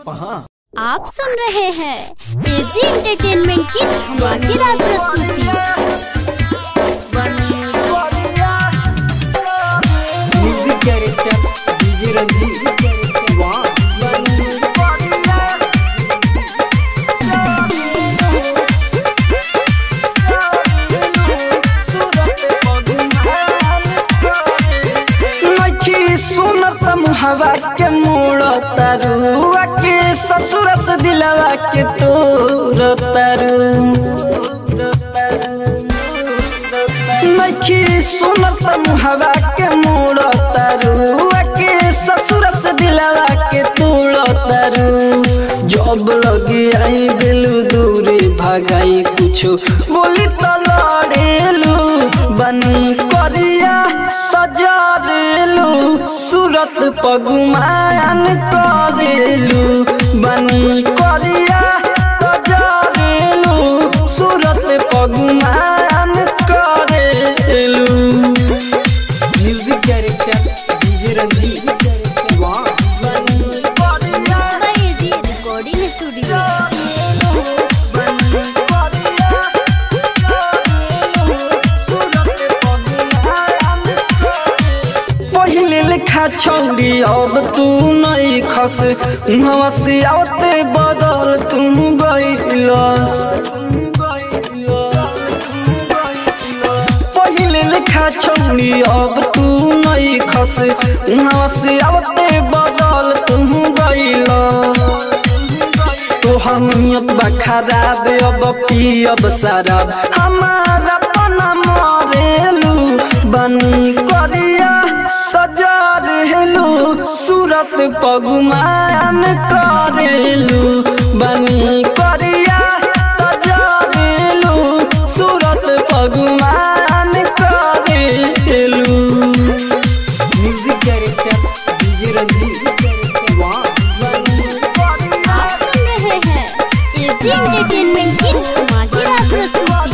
सपहा आप सुन रहे हैं एजी एंटरटेनमेंट की धमाकेदार प्रस्तुति music director DJ Ranjeet Siwan नखी सुनत मुहवा के मोड़ तरुआ के ससुर से दिलवा के तोर तरु नखी सुनत मुहवा के मोड़ तरुआ के ससुर से दिलवा के तोड़ तरु जब लगे आई दिलू दूरी भगाई कुछो बोली तो लड़ेलू बनी करिया तजरेलू सूरत पगुमान करेलू बनी करिया तजरेलू सूरत पगुमान करेलू music director DJ Ranjeet Siwan AG recording studio पहिले लिखा छौरी अब तू नहीं खस उहवा से आवते बदल तू गइलस पहिले लिखा छौरी अब तू नहीं खस उहवा से आवते बदल तू गइलस तोहर नियत बा खराब अब पियब शराब हमारा पना मरेलू बनी करिया तजरेलू सूरत पगुमान करेलू बनी करिया तजरेलू सूरत पगुमान करेलू music director DJ Ranjeet Siwan आप सुन रहे हैं एजी एंटरटेनमेंट की धमाकेदार प्रस्तुति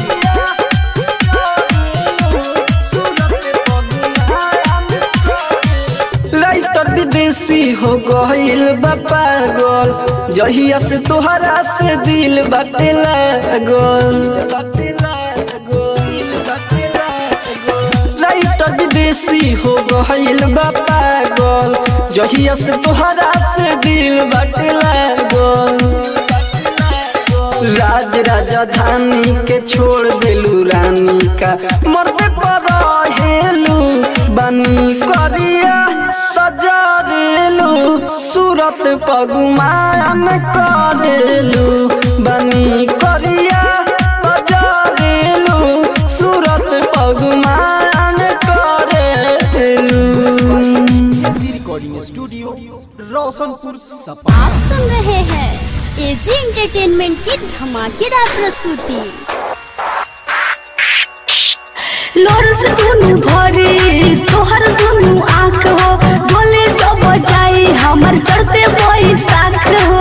लाइटर विदेशी हो गईल बा पागल जहिया से तोहरा से दिल बाटे लागल लाइटर विदेशी हो गईल बा पागल जहिया से तोहरा से दिल बाटे लागल राज राजधानी के छोड़ देलू रानी का मरते पर हेलू बनी करिया तजरेलू सूरत पगुमान करेलू बनी करिया तजरेलू सूरत पगुमान करेलू रिकॉर्डिंग स्टूडियो रोशनपुर सपहा आप सुन रहे हैं एजी एंटरटेनमेंट की धमाकेदार प्रस्तुति लोर से दुनु भरी तोहर दुनु आँख हो बोले जब जाई हमर चढ़ते बैसाख हो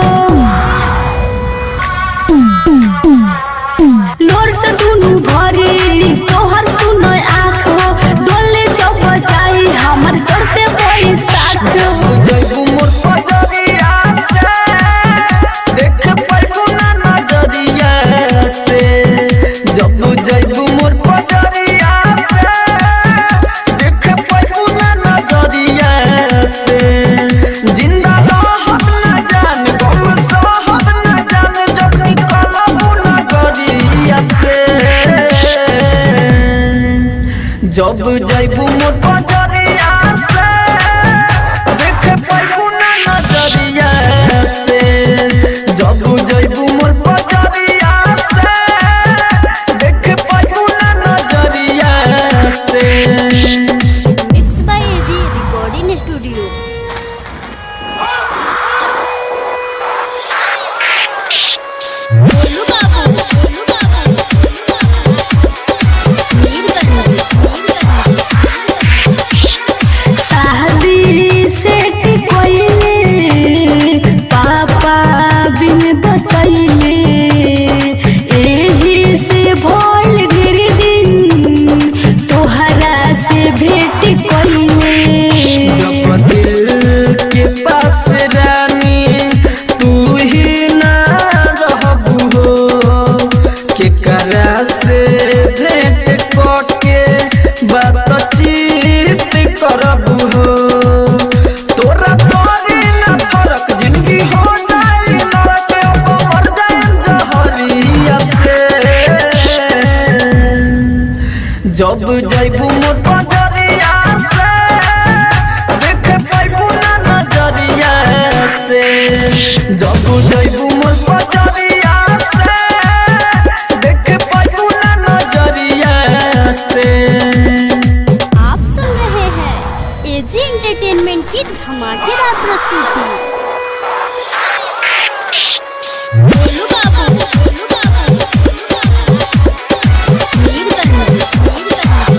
लोर से दुनु भरी तोहर सुनो आँख हो डोले जब जाई हमर चढ़ते बैसाख हो जैबू मोर पजरिया से देख पाइबू ना नजरिया से जब जैबू मोर पजरिया से देख पाइबू ना नजरिया से जिंदा रहब ना जान गम सहब ना जान जब निकलबू नगरिया से जब जैबू मोर पजरिया से देख पाइबू ना नजरिया से जब जैबू मोर पजरिया से देख पाइबू ना नजरिया से mix by AG recording studio Golu Babu Golu Babu Mirganj Mirganj शादी सेट कोइले पापा बिन बतैले एही से भोल गिर दिन तोहरा से भेट कोइले जब दिल के पास रानी तू जब जैबू मोर बजरिया से देख पाइबू ना नजरिया से जब जैबू मोर बजरिया से देख पाइबू ना नजरिया से आप सुन रहे हैं एजी एंटरटेनमेंट की धमाकेदार प्रस्तुति गोलू बाबू, गोलू बाबू, मीरगंज, मीरगंज,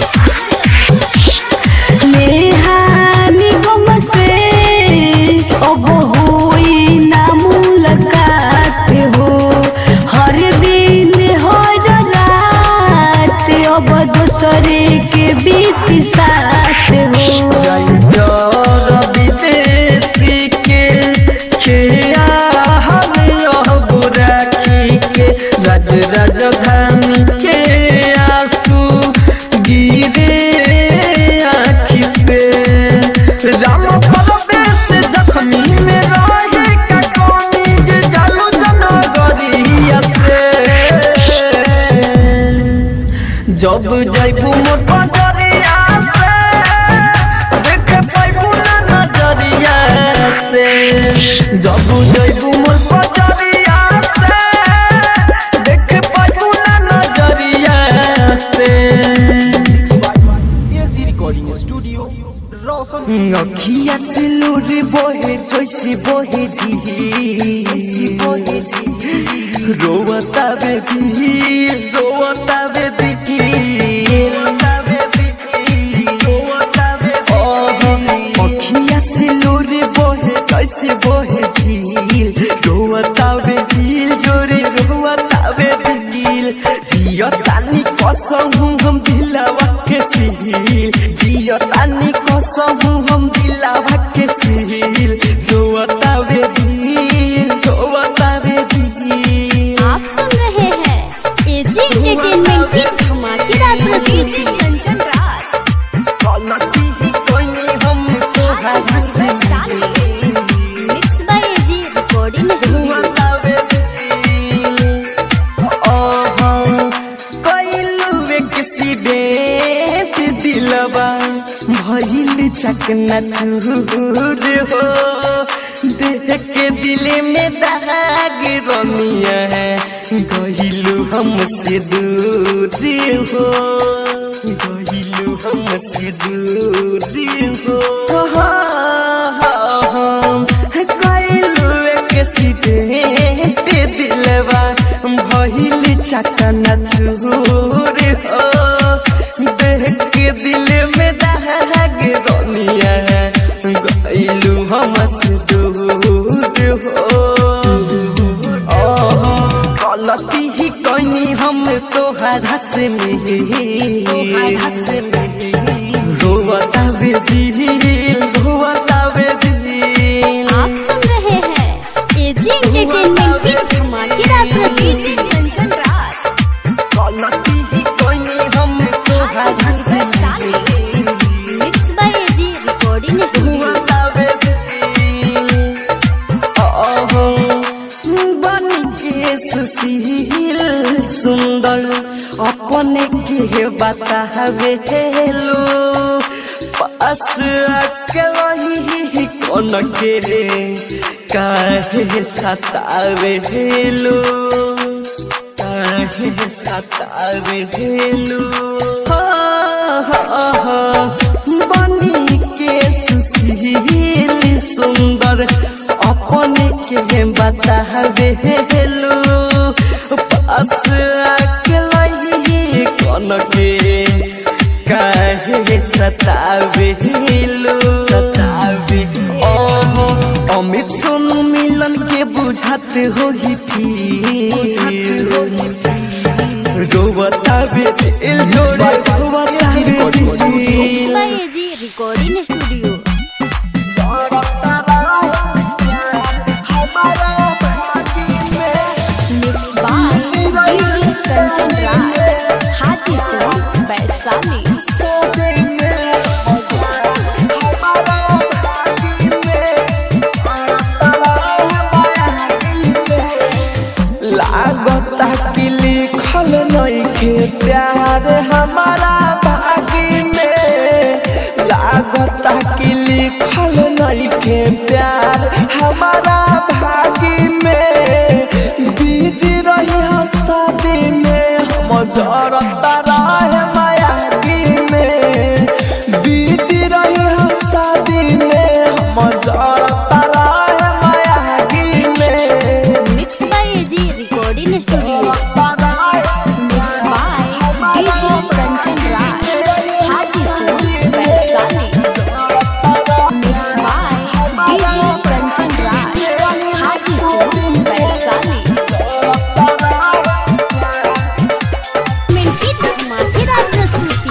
नेहानी गम से अब होई ना मुलाकात हो हर दिन हर रात अब दूसरे के बीत साथ हो डर विदेशी के खेया हम यह बुराखी के राज राजधानी के आंसू गिरे आँखी से राम परवेश जख्मी में रहे का कौनी जे जालू जनगरिया से जब जैबू मोर बजरिया से देख पाइबू ना नजरिया से जब जैबू मोर बजरिया से देख पाइबू ना नजरिया से एजी रिकॉर्डिंग स्टूडियो रोशन अखिया से लूर बोहे जैसी बोहे झी बोहे झी रोवता बेबी रोवता बेबी रोवता बेबी रोवता बेबी अखिया से लूर बोहे जैसी बोहे झील रोवता बेबी जोरे रोवता बेबी जियो तानी कसम हम दिलावा के सील जियो तानी कसम हम दिलावा के सील रोवता बेबी रोवता बेबी आप सुन रहे हैं एजी एंटरटेनमेंट की धमाकेदार प्रस्तुति कंचन राज कलती ही कोई नहीं हम तो mix by AG recording studio रोवता बेबी ओहो कोइलू एक सिबेत दिलवा भइल चकना चूर हो देख के दिल में दाग रमिया है गइलू हमसे दूर हो गइलू हमसे दूर हो गइलू एक सिबेत दिलवा भइल चकना चूर हो देख के दिल में दाग रोनिया गइलू हमसे दूर हो गलती ही कनी हम तोहरा से रोवता बेबी रोवता बेबी आप सुन रहे हैं एजी एंटरटेनमेंट की धमाकेदार प्रस्तुति कंचन राज गलती ही कनी हम तोहरा से mix by AG recording studio रोवता बेबी ओहो बनी के सुशील सुंदर अपने के बतावे हेलो पास आके वही कौन के काहे सतावे हेलो काहे सतावे हेलो बनी के सुशील सुंदर अपने के बतावे हेलो पास आके लही कौन के काहे सतावे हेलो सतावे ओहो अमित सोनू मिलन के बुझाते हो ही रोवता बे दिल जोड़े रोवता बे मिक्स दिल by AG recording studio mix by DJ Kanchan Raj Hajipur Vaishali लागता कि लिखल नइखे प्यार हमारा लागता कि लिखल नहीं के प्यार हमारा भागी में बीज रही हो शादी में हम जरता रहे मायागी में बीज रही हो शादी में हम जरता रहे मायागी में mix by AG recording studio mix by DJ Kanchan Raj Hajipur Vaishali mix by DJ Kanchan Raj Hajipur Vaishali मिनटी धमाकेदार प्रस्तुति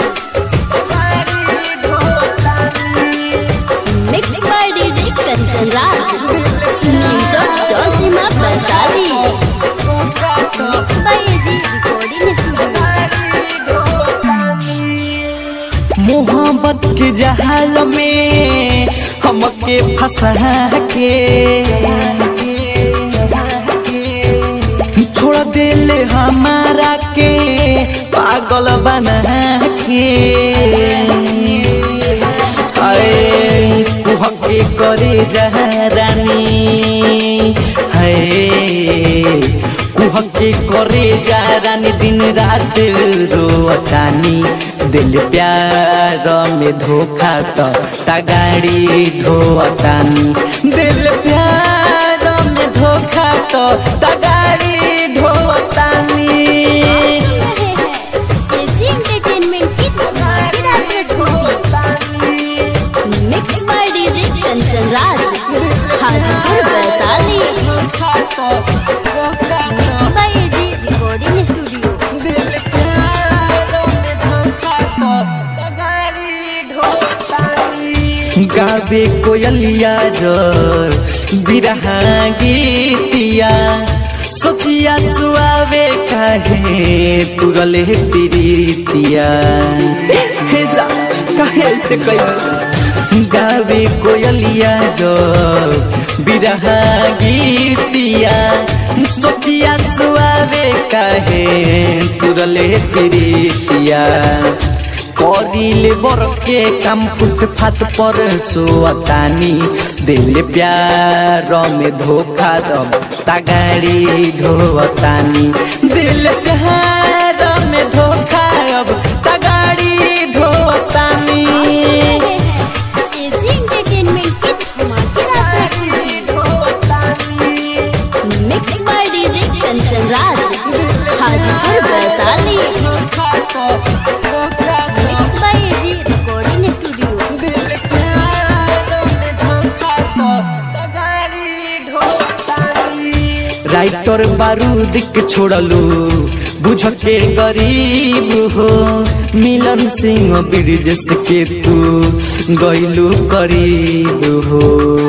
mix by DJ Kanchan Raj न्यूज जोशीमा Vaishali mix by AG recording studio मोहब्बत के जहाल में हमके फंसा के छोड़ दिल हमारा के पागल बना के अरे कुहके करे जहरानी है कुहके करे जहरानी दिन रात रोतानी दिल प्यार में धोखा तो तगाड़ी ढोतानी दिल प्यार में धोखा तो तगाड़ी ढोतानी एजी एंटरटेनमेंट की धमाकेदार प्रस्तुति mix by DJ Kanchan Raj Hajipur Vaishali mix by AG recording studio गावे कोयलिया जर बिरहा गीतिया सोचिया सुआवे काहे तुरले प्रीतिया हे जा काहे ऐसे कई गावे कोयलिया जर बिरहा गीतिया सोचिया सुआवे काहे तुरले प्रीतिया करिले बरके काम फुट फाट पर सोतानी दिल प्यार में धोखा दम तगाड़ी ढोतानी दिल प्यार में धोखा अब तगाड़ी ढोतानी एजी एंटरटेनमेंट की धमाकेदार प्रस्तुति mix by DJ Kanchan Raj Hajipur Vaishali mix by AG recording studio writer बारूद के छोड़लू बुझ के गरीब हो मिलन सिंह ब्रिजेश के तू गैलू करीब हो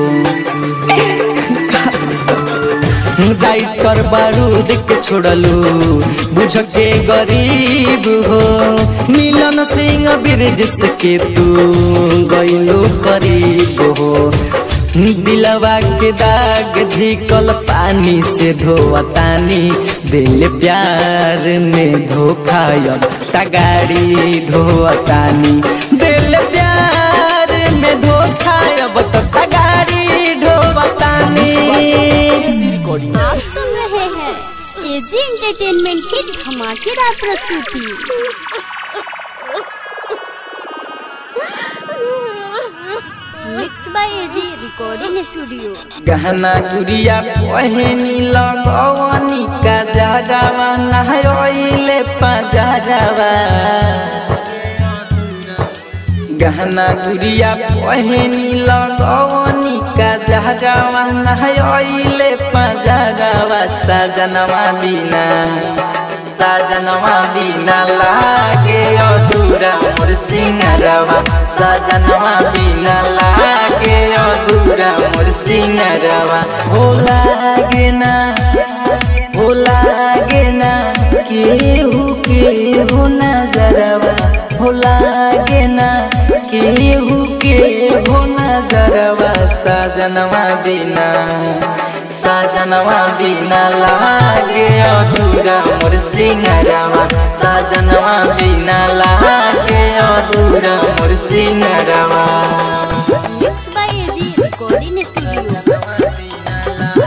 राइटर बारूद के छोड़लू बुझ के गरीब हो मिलन सिंह ब्रिजेश के तू गैलू करीब हो दिलवा के दाग धिकल पानी से धोवतानी दिल प्यार में धोखा अब तगाड़ी धोवतानी दिल प्यार में धोखा अब तो तगाड़ी ढोवतानी आप सुन रहे हैं एजी एंटरटेनमेंट की धमाकेदार प्रस्तुति mix by AG recording studio गहना गुड़िया पहनी लगवनी का जहरावा नहयोइले पजरावा गहना गुड़िया पहनी लगवनी का जहरावा नहयोइले पजरावा सजनवा बिना सजनवा बिना लागे अधूरा मोर सिंगरवा सजनवा बिना लागे अधूरा मोर सिंगरवा हो लागे ना हो लागे ना केहू केहू नजरवा हो लागे ना केहू केहू नजरवा सजनवा बिना सजनवा बिना लागे अधूरा अधूरा मोर सिंगरवा सजनवा बिना लागे अधूरा मोर सिंगरवा mix by AG recording studio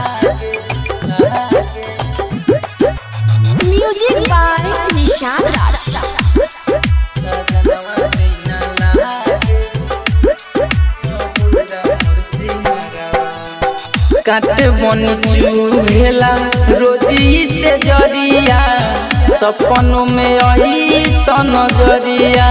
music by Nishan Raj काट बन चूहेला रोजी से जरिया सपनों में आई त नजरिया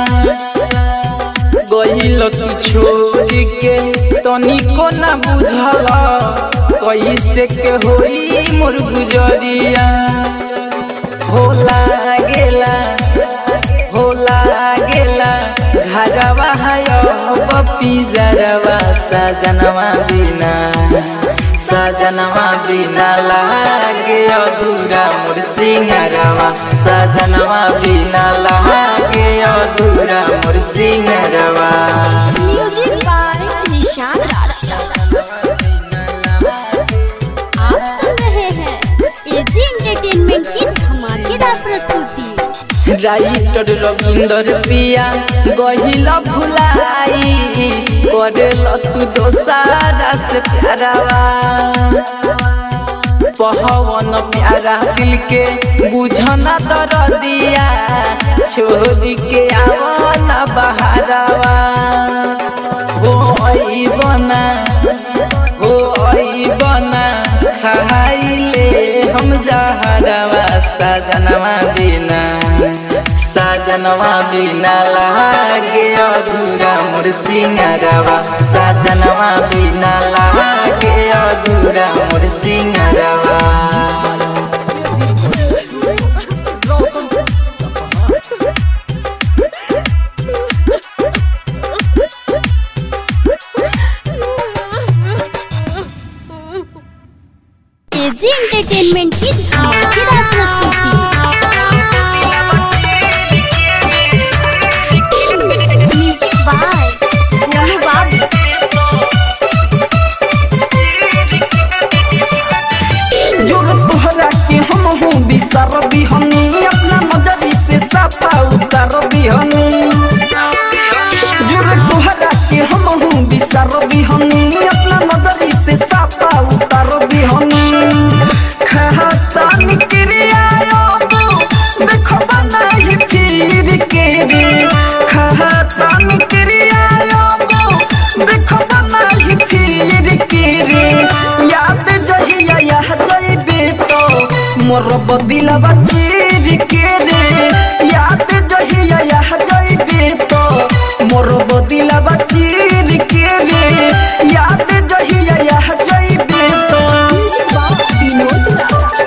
गईल तू छोड़ के तनिको ना बुझल कैसे के होई मोर गुजरिया होला गेला होला गेला घरवा है पिजरवा सजनवा बिना सजनवा बिना लागे अधूरा मोर सिंगरवा सजनवा बिना लागे अधूरा मोर सिंगरवा म्यूजिक बाय निशान राज आप सुन रहे हैं एजी एंटरटेनमेंट की धमाकेदार प्रस्तुति राइटर रविंदर पिया गहिला भुलाई करेल तू दोसारा से प्यारावा पहवन प्यारा दिल के बुझना दर दिया छोड़ के आवना बहारावा हो आई बना हो आई बना खाइले हम जहरवा सजनवा बिना सजनवा बिना लागे अधूरा मोर सिंगरवा सजनवा बिना लागे अधूरा मोर सिंगरवा एजी एंटरटेनमेंट की धमाकेदार प्रस्तुति म्यूजिक बाय गोलू बाबू जो तोहरा के हम हूँ बिसर बिहनी अपना नजरी से साफा उतर बिहनी जो तोहरा के हम हूँ बिसर बिहनी अपना नजरी से साफा उतर बिहनी खाता निकरिया देखो बनाई फिर के रे खाता निकरिया देखो बनाई फिर के रे याद जहिया यह जइबे तो मोर बदिलवा चीर के रे याद जहिया यह जइबे तो मोर बदिलवा चीर के रे याद जहिया यह जइबे तो Vinod Raj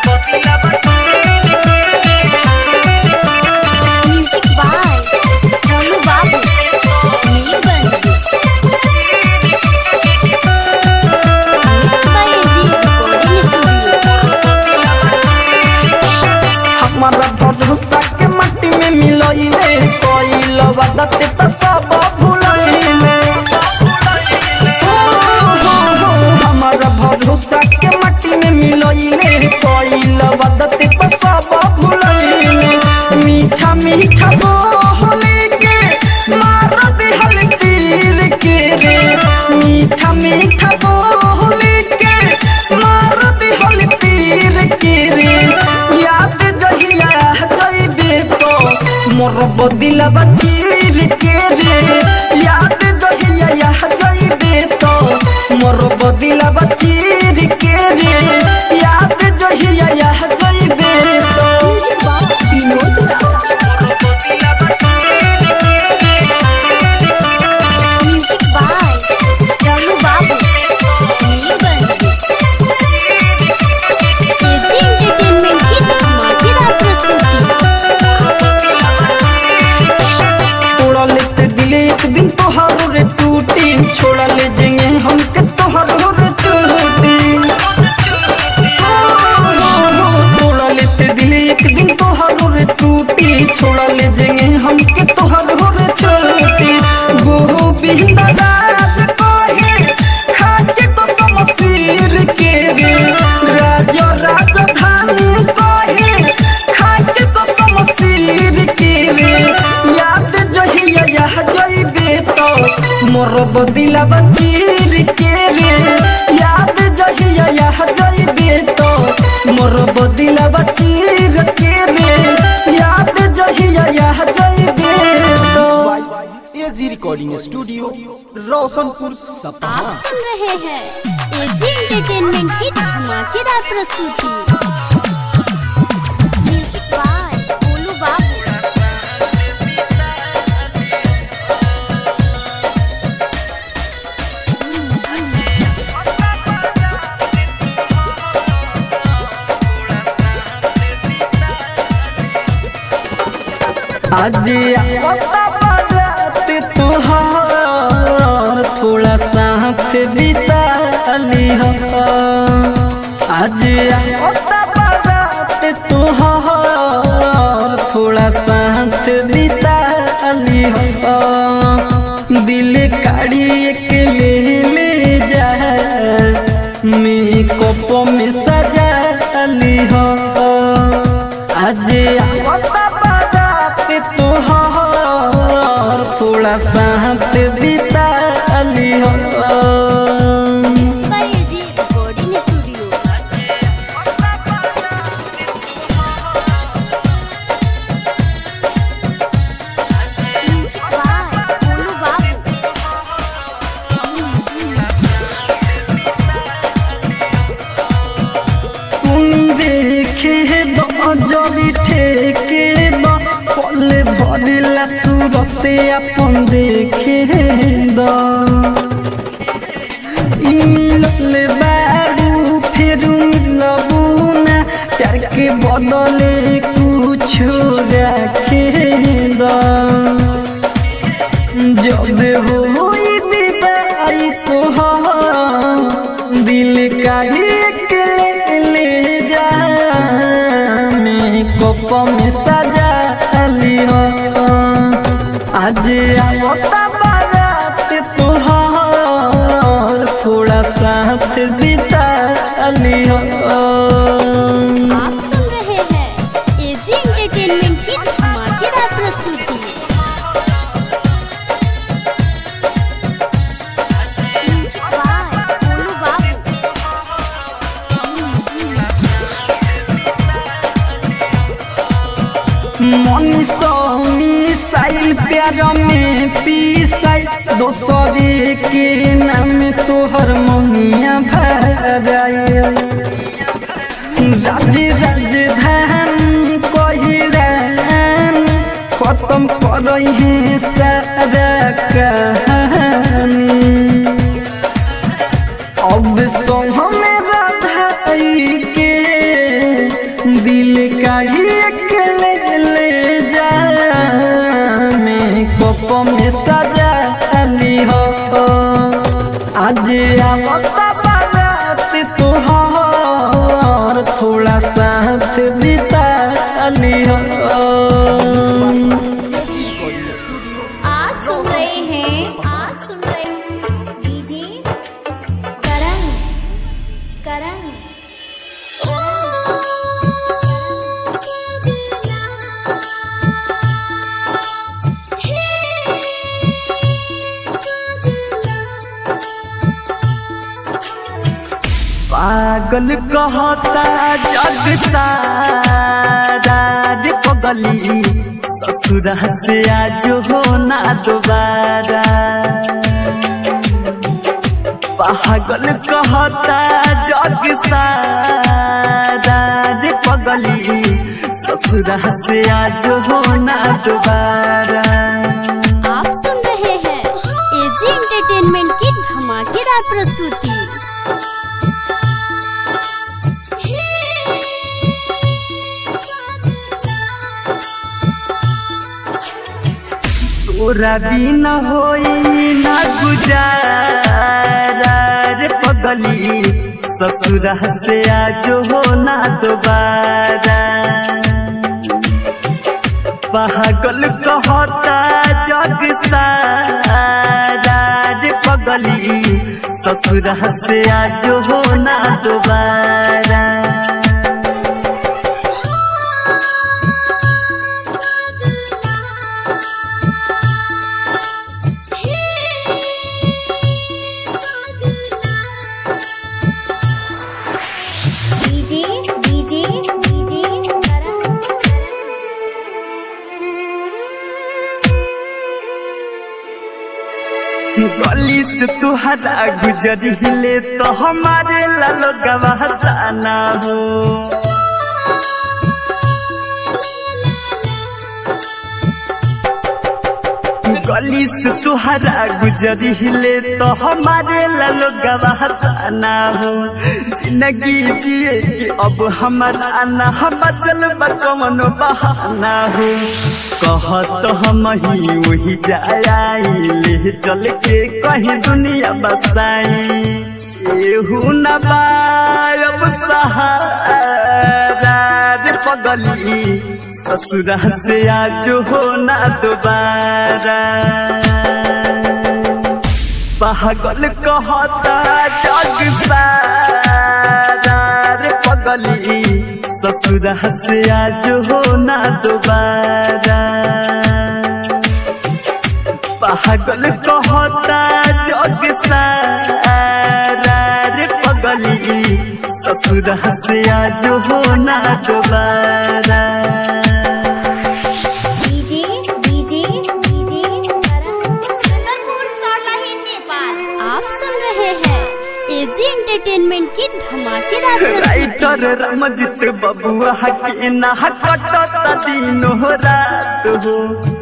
music by Golu Babu Mirganj mix by AG recording studio हमारा भरोसा के मट्टी में मिलइले कोइल वदत त सब भुलइले हमारा भरोसा के मट्टी में मिलइले कोइल वदत त सब भुलइले मीठा मीठा बोले के मार दिहल तीर के रे मीठा मीठा बोले के मार दिहल तीर के रे याद जहिया जइबे तो मोर बदिलवा चीर के रे याद जहिया यह जइबे तो मोर बदिलवा चीर के रे याद जहिया यह जइबे तो Vinod Raj music by Golu Babu Mirganj AG entertainment की धमाकेदार प्रस्तुति तोड़ा लेते दिले एक दिन तोहारो रे टूटी छोड़ा ले जेंगे हमके तोहारो रे छोटी तोड़ा लेते दिले एक दिन तोहारो रे टूटी छोड़ा ले जेंगे हमके तोहारो रे छोटी गोहो बिंदा राज कोहे खाके तो समसीर के रे राज राजधानी कोहे मोर बदिला बचीर के रे याद जहिया यह जइबे तो मोर बदिला बचीर के रे याद जहिया यह जइबे तो एजी रिकॉर्डिंग स्टूडियो रोशनपुर सपहा आप सुन रहे हैं एजी एंटरटेनमेंट की धमाकेदार प्रस्तुति म्यूजिक बाय गोलू बाबू आज आता बारात तुहार थोड़ा साथ बिता ली हो आज आता बारात तुहार थोड़ा साथ बिता ली हो दिल काढ़ी के ले ले जा मेकअप में सजा ली हो आज आवता बारात तोहार थोड़ा साथ बिता ली हो by AG recording studio music by Golu Babu तुनी देखे दजरी ठेके बा पले भरिला सूरते अपन देखे द ई मिलल बारू फिर मिलबू ना प्यार के बदले कुछ रखे द जब होई विदाई तोहार दिल का एक ले ले जा मेकअप में सजा ली हो आज आवता बारात तोहार थोड़ा साथ बिता ली हो आप सुन रहे हैं एजी एंटरटेनमेंट की धमाकेदार प्रस्तुति म्यूजिक बाय गोलू बाबू मनीषी साइल प्यार में पीसाई दोसरे के नाम तोहर मनिया भराए राज राजधानी कहिरान खत्म करई है सारा कहानी अब संग में राधाई के दिल का एक ले ले जा मेकअप में सजा ली हो आज आवता बारात तोहार थोड़ा साथ बिता ली हो रिकॉर्डिंग स्टूडियो आज सुन रहे हैं आज सुन रहे हैं डीजे करंग करंग पागल कहता जग सारा रे पगली ससुर से आज हो ना दोबारा पागल कहता जग सारा रे पगली ससुर से आज हो ना दोबारा आप सुन रहे हैं एजी एंटरटेनमेंट की धमाकेदार प्रस्तुति तोरा बिना होई ना गुजारा रे पगली ससुर से आज हो ना दोबारा पागल कहता जग सारा रे पगली ससुर से आज हो ना दोबारा से तुहरा गुजरिले तो हमारे लालो गवाहता ना हो गली से तुहरा गुजरिले तो हमारे लालो गवाहता ना हो जिंदगी जिए कि अब हमारा ना हम चल कौन बहाना हो कहत हम ही वही जाए चल के कहीं दुनिया बसाई केहू न बायब सहारा रे पगली ससुरा से आज हो ना दोबारा पागल कहता जग सारा रे पगली ससुरा से आज हो ना दोबारा पागल कहता जग सारा रे पगली ससुरा से आज हो ना दोबारा डीजे डीजे डीजे करंग सुंदरपुर सरलाही नेपाल आप सुन रहे हैं एजी एंटरटेनमेंट की धमाकेदार प्रस्तुति राइटर रमजित बबुआ के ना कटत दिन हो रात हो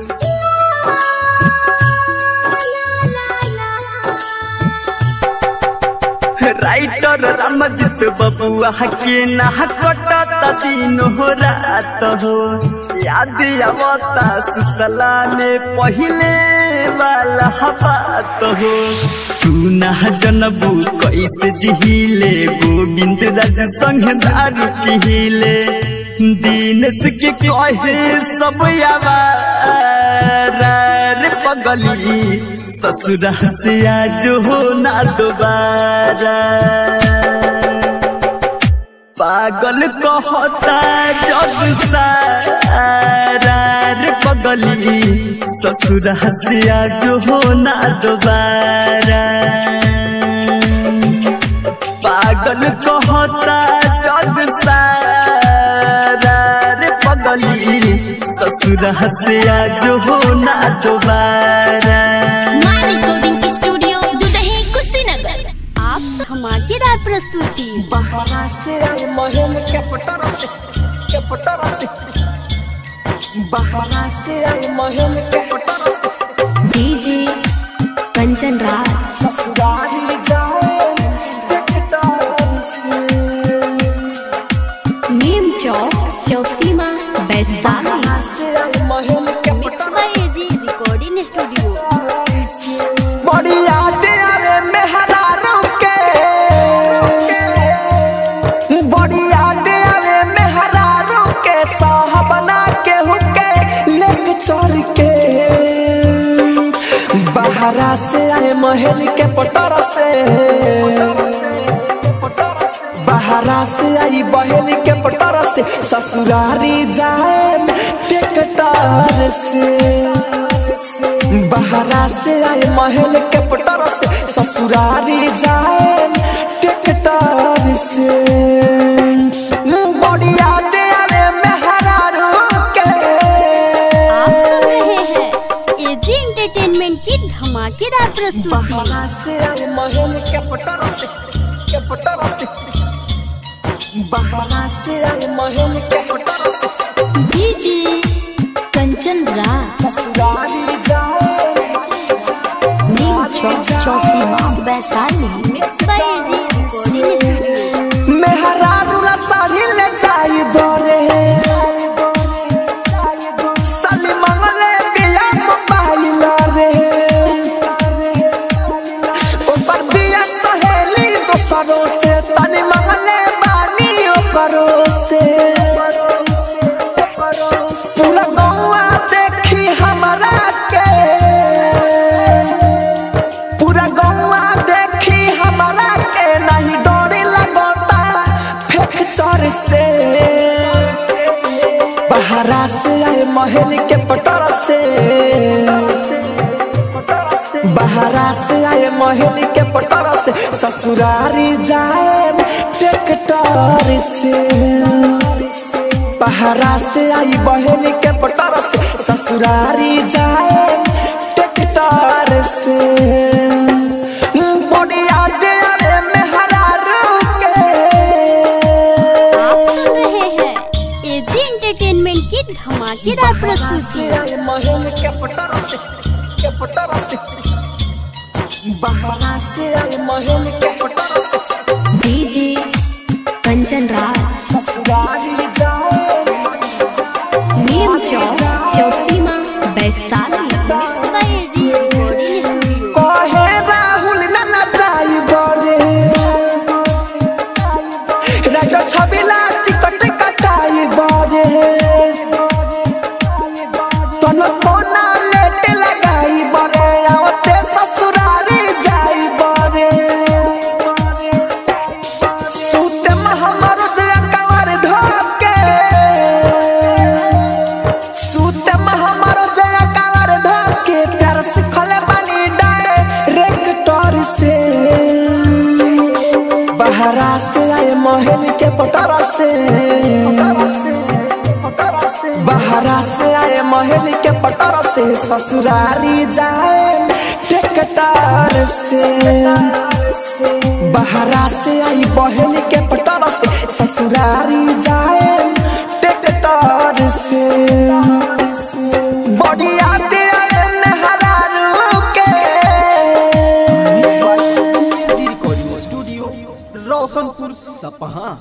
राइटर रमजित बबुआ के ना कटत दिन हो रात हो याद आवता सुतला में पहले वाला बात हो सुना जनबू कैसे जिहिले गोविंद राज संग दारू पिहिले दीनस के कहे सब आवारा रे पगली ससुरा से आज हो ना दोबारा पागल कहता जग सारा रे पगली ससुरा से आज हो ना दोबारा पागल कहता जग सारा रे पगली ससुरा से आज हो ना दोबारा माँ रिकॉर्डिंग स्टूडियो दुदही कुशीनगर आप स- धमाकेदार प्रस्तुति बहरा से आए महल के पटर से के पटर से बहरा से आए महल के पटर से डीजे कंचन राज ससुराल जाए टेकटार से नीम चौक चौसीमा वैशाली बहरा से आए महल के मिक्स पटर बाय एजी रिकॉर्डिंग स्टूडियो से बड़ी यादें आवे मेहरारों के बड़ी यादें आवे मेहरारों के साहबना के हुके लेक चढ़ के बहरा से आए महल के पटर से बहरा से आई बहेल के पटर से ससुरारी जाए टेकटार से बहरा से आए महल के पटर से ससुरारी जाए टेकटार से बढ़िया दे आवे मेहरारू के आप सुन रहे हैं एजी एंटरटेनमेंट की धमाकेदार प्रस्तुति बहरा से आए महल के पटर से के पटर से बहरा से आए महल के पटर से डीजे कंचन राज ससुरारी जाए Neem Chowk Chausima Vaishali mix by AG recording studio मेहरारूला साड़ी ले जाई बरे साली मंगले बिया मोबाइल रे ऊपर बिया सहेली दोसरों से तनी मंगले बानी ओकरो से पूरा गौआ देखी हमरा के पूरा गौआ देखी हमरा के नहीं डोरी लगोता फेंक चोर से बहरा से आए महल के पटर से बहरा से आए महल के पटर से ससुरारी जाए टेकटर से बहरा से आई बहल के पटर से ससुरारी जाए टेकटर से एजी एंटरटेनमेंट की धमाकेदार प्रस्तुति महल के पटर से के पटर से बहरा से आए महल के पटर से डीजे कंचन राज ससुराली जाए Neem Chowk Chausima Vaishali mix by AG recording studio कहे राहुल न नचाई बरे राजा छबिला टिकट कटाई बरे तन कोना लेट लगाई बरे आवते ससुरारी जाई बरे सूते में हमर जया कंवर धोके सूते में हमर जया कंवर धोके प्यार सिखले बानी डायरेक्टर से बहरा से आए महल के पटरा से बहरा से आए महल के पटरा से ससुरारी जाए टेकटार से बहरा से आई बहल के पटरा से ससुरारी जाए टेकटार से बड़ी आते आए मेहरारू के एजी रिकॉर्डिंग स्टूडियो रोशनपुर सपहा